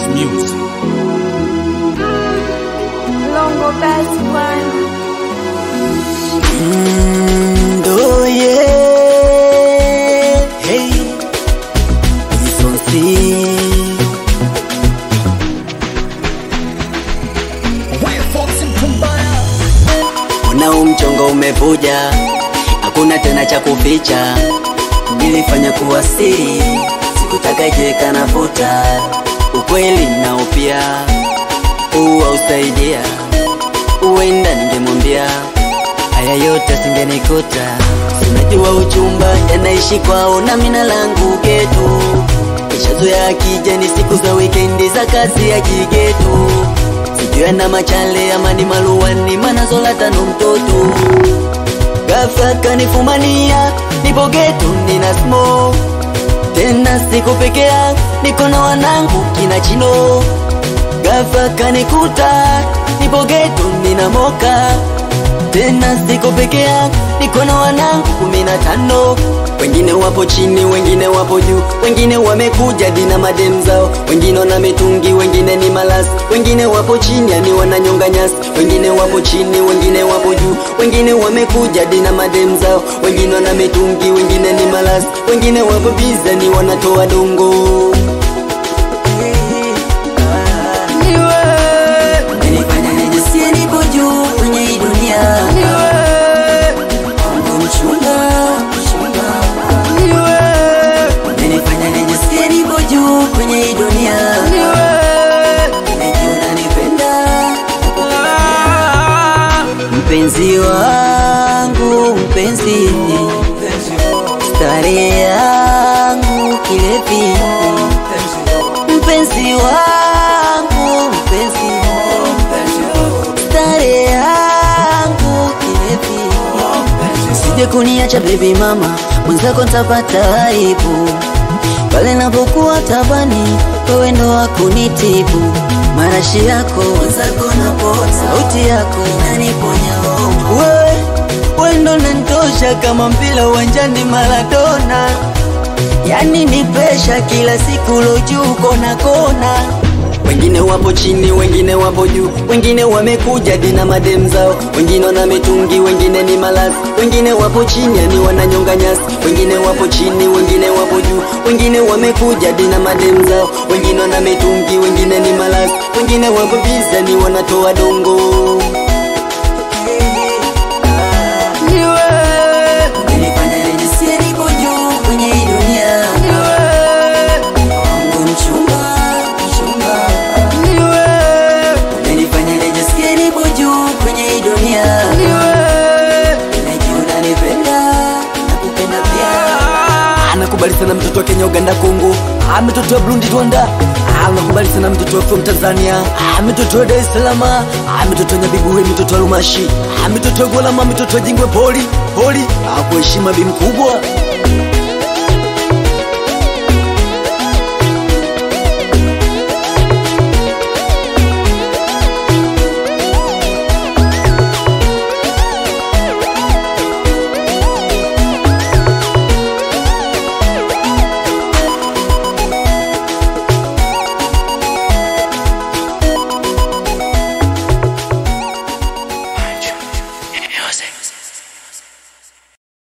Music. Longo best one. Oh yeah, hey, Isonsi. Unao mchongo umevuja, hakuna tena cha kuficha. Nilifanya kuwa siri, sikutaka jeka nafuta ukweli nao pia uwa usaidia, uenda ningemwambia haya yote singenikuta. Sinajua uchumba yanaishi kwao na mina langu getu, nishazoea akija ni siku za wikendi za kazi ya jigetu, sijui ana machale ama ni maluani manazola tano mtoto ghafla kanifumania, nipo getu nina smoke tena siku pekea, niko na wanangu kina chino ghafla kanikuta, nipo geto nina moka tena siko peke yangu, niko na wanangu kumi na tano. Wengine wapo chini, wengine wapo juu, wengine wamekuja dina madem zao, wengine wana mitungi, wengine ni malasi, wengine wapo chini, yani wananyonga nyasi, wengine wapo chini, wengine wapo juu, wengine wamekuja dina madem zao, wengine wana mitungi, wengine ni malasi, wengine wapo biza, ni wanatoa dongo Nilifanya nijisikie nipo juu kwenye hii dunia. Mungu mchunga, mchunga. Nilifanya nijisikie nipo juu kwenye hii dunia. Nimejua unanipenda, mpenzi wangu, mpenzi starehe yangu kilevi, mpenzi wangu, mpenzi starehe yangu kilevi, sije kuniacha baby mama, mwenzako ntapata aibu pale napokuwa tabani, wewe ndo wakunitibu marashi yako mwenzako napota, sauti yako inaniponya hofu. wewe wewe ndo nanitosha kama mpira uwanjani Maradona, yani ni presha kila siku lojuu kona kona wengine wapo chini, wengine wapo juu, wengine wamekuja dina madem zao, wengine wana mitungi, wengine ni malasi, wengine wapo chini, yani wananyonga nyasi, wengine wapo chini, wengine wapo juu, wengine wamekuja dina madem zao, wengine wana mitungi, wengine ni malasi, wengine wapo biza, ni wanatoa dongo. Nilifanya nijisikie nipo juu kwenye hii dunia. Mungu mchunga, mchunga. Umenifanya nijisikie nipo juu kwenye hii dunia. Najua unanipenda, nakupenda pia. Anakubali sana mtoto wa Kenya, Uganda, Kongo, Ah, mtoto wa Burundi, Rwanda, Ah, anakubali sana mtoto wa from Tanzania, Ah, mtoto wa Dar es Salaam, Ah, mtoto wa Nyabibuwe, mtoto wa Lumashi, Ah, mtoto wa Golama, mtoto wa Jingwe, poli poli, Ah, kwa heshima bi mkubwa